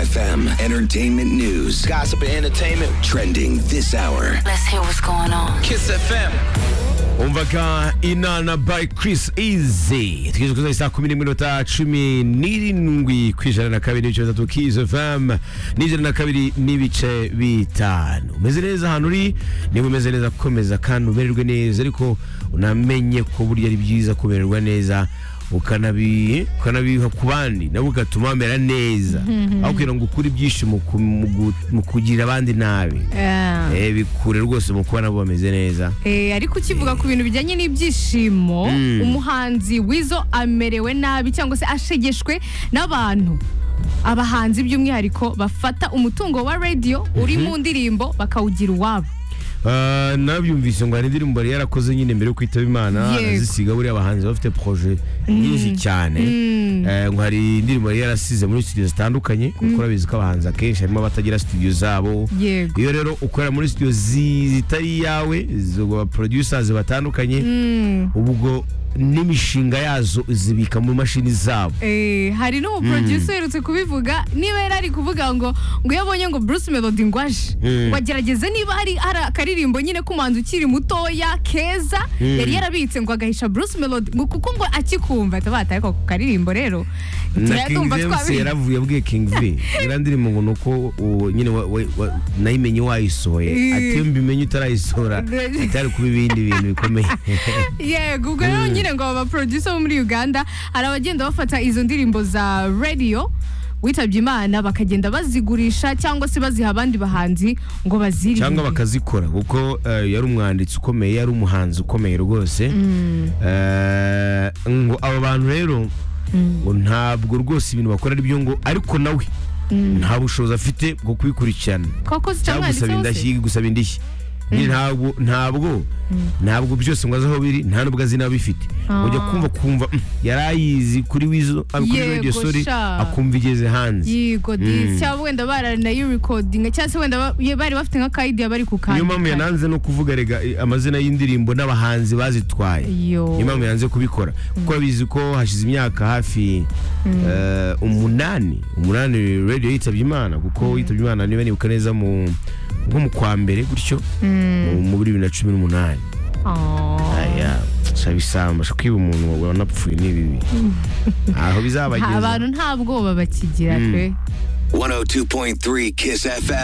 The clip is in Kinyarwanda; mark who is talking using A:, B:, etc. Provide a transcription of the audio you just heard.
A: FM Entertainment News.
B: Gossip and entertainment.
A: Trending this hour.
C: Let's hear what's going on.
B: Kiss FM.
D: umvaga inana by Chris Easy tugeze kuza isaa kumi n'imwe n'iminota cumi n'irindwi ku ijana na kabiri n'ibice bitatu Kiss FM n'ijana na kabiri n'ibice bitanu umeze neza ahantu uri niba umeze neza komeza kandi umererwe neza ariko unamenye ko burya ari byiza kumererwa neza ukanabi- ukanabiha ku bandi nabo ugatuma bamera neza aho kugira ngo ukure ibyishimo ku- mu gu- mu kugira abandi nabi
E: Ah.
D: Eh, bikure rwose mu kuba nabo bameze neza
E: Eh, ariko ukivuga ku bintu bijyanye n'ibyishimo umuhanzi wizo amerewe nabi cyangwa se ashegeshwe n'abantu abahanzi by'umwihariko bafata umutungo wa radiyo uri mu ndirimbo bakawugira uwabo
D: Ah, nabyumvise ngo hari indirimbo yari yarakoze nyine mbere yo kwitaba imana
E: Yego.
D: anazisiga buriya abahanzi bafite proje nyinshi cyane Eh, ngo hari indirimbo yari yarasize muri studio zitandukanye kuko urabizi ko abahanzi akenshi harimo abatagira studio zabo
E: Yego.
D: iyo rero ukorera muri studio zi- zitari iyawe izo producers batandukanye ubwo n'imishinga yazo zibika mu mashini zabo
E: Eh, hari n'umuproducer uherutse kubivuga niba yari ari kuvuga ngo ngo iyo abonye ngo Bruce Melody ngo aje ngo agerageze niba hari hari akaririmbo nyine k'umuhanzi ukiri mutoya keza yari yarabitse ngo agahisha Bruce Melody ngo kuko ngo akikumva atabataye ako karirimbo rero
D: na King
E: turayadumva
D: James
E: twabi
D: yaravuye abwiye King V iriya ndirimbo ngo ni uko uwo nyine wa- wa- wa- nayimenye wayisohoye
E: Mm.
D: ati iyo mbimenye utarayisohora atari kuba ibindi bintu bikomeye
E: yego ubwo rero nyine ngo aba producer bo muri Uganda hari abagenda bafata izo ndirimbo za radio witabye Imana bakagenda bazigurisha cyangwa se baziha abandi bahanzi ngo baziririmbe
D: cyangwa bakazikora kuko eh, yari umwanditsi ukomeye yari umuhanzi ukomeye rwose Eh, ngo abo bantu rero ngo ntabwo rwose ibintu bakora ari byo ngo ariko nawe nta bushobozi afite bwo kubikurikirana
E: koko
D: cyangwa gusaba
E: zitamwanditseho se
D: indashyi gusaba indishyi Nyine ntabwo ntabwo ntabwo byose ngo azi aho biri nta n'ubwo azi n'abo bifite ujya kumva kumva "Mm, yari ayizi kuri wizo ah, kuri
E: Yego,
D: radio sorry
E: sha.
D: akumva igeze hanze
E: yego disi cyangwa wenda baranayirekodinga cyangwa se wenda ba- ye- bari bafite nka kayidiya bari
D: niyo mpamvu
E: kukandika
D: yananze no kuvuga rega eh, amazina y'indirimbo n'abahanzi bazitwaye
E: Yo.
D: niyo mpamvu yanze kubikora kuko abizi ko hashize imyaka hafi eh, umunani umunani radio yitabye imana kuko yitabye imana niba nibuka neza mu nko mu kwa mbere gutyo mu- muri bibiri na cumi n'umunani
E: Oh.
D: aya shaka isamba shaka kwiba umuntu wawe wanapfuye ni bibi aho
E: Nta-
D: bizabageza
E: abantu nta bwoba bakigira pe
A: 102.3 Kiss FM.